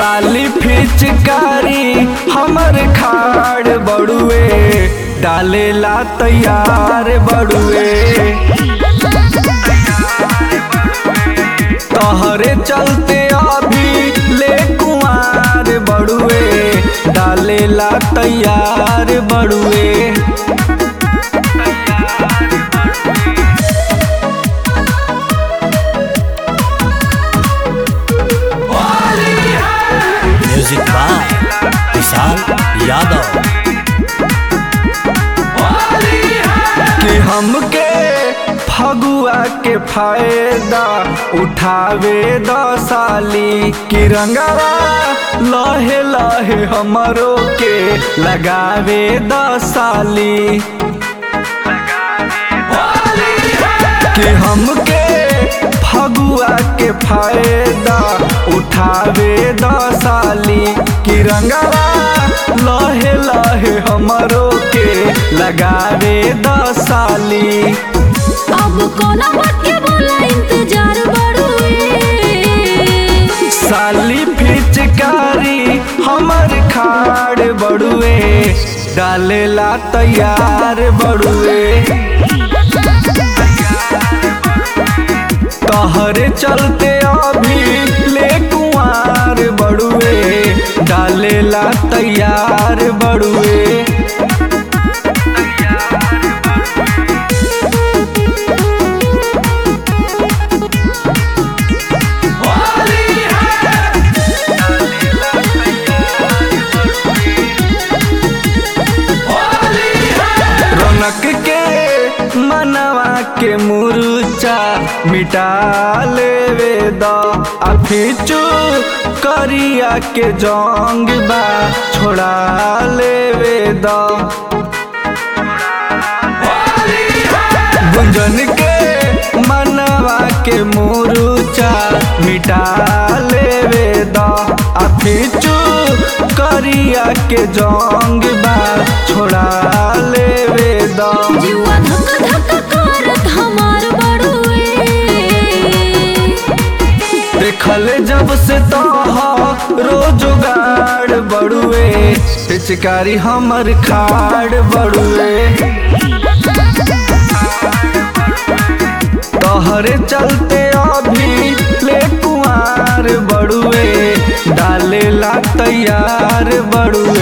साली फिचकारी हमर खाड़ बड़ुए डालेला तैयार बड़ुए तहरे चलते अभी ले कुआर बड़ुए डालेला तैयार बड़ुए म्यूजिक बाय विशाल यादव कि हमके फगुआ के फायदा उठावे द साली कि रंगवा लहे लहे हमरो के लगावे द साली कि हमके फगुआ के फायदा उठावे द साली कि रंगवा लहे लहे हमरो के लगावे द साली अब कोना बात के बोला इंतजार बड़ुए साली फिचकारी हमर खाड़ बड़ुए डालेला तैयार बड़ुए तहरे चलते अभी ले कुआर बड़ुए डालेला तैयार बड़ुए रौनक के मनवा के मुरुचा मिटा लेवे द अफिचू करिया के जंग बा छोड़ा लेवे द गुंजन के मनवा के मुरुचा मिटा लेवे द अफिचू करिया के जंग बा छोड़ा लेवे द जुआ धक धक करत हमार बड़ुए देखल जब से तो रोजगार बड़ुए पिचकारी हमर खाड़ बड़ुए तहरे चलते अभी ले कुआर बड़ुए डालेला तैयार बड़ुए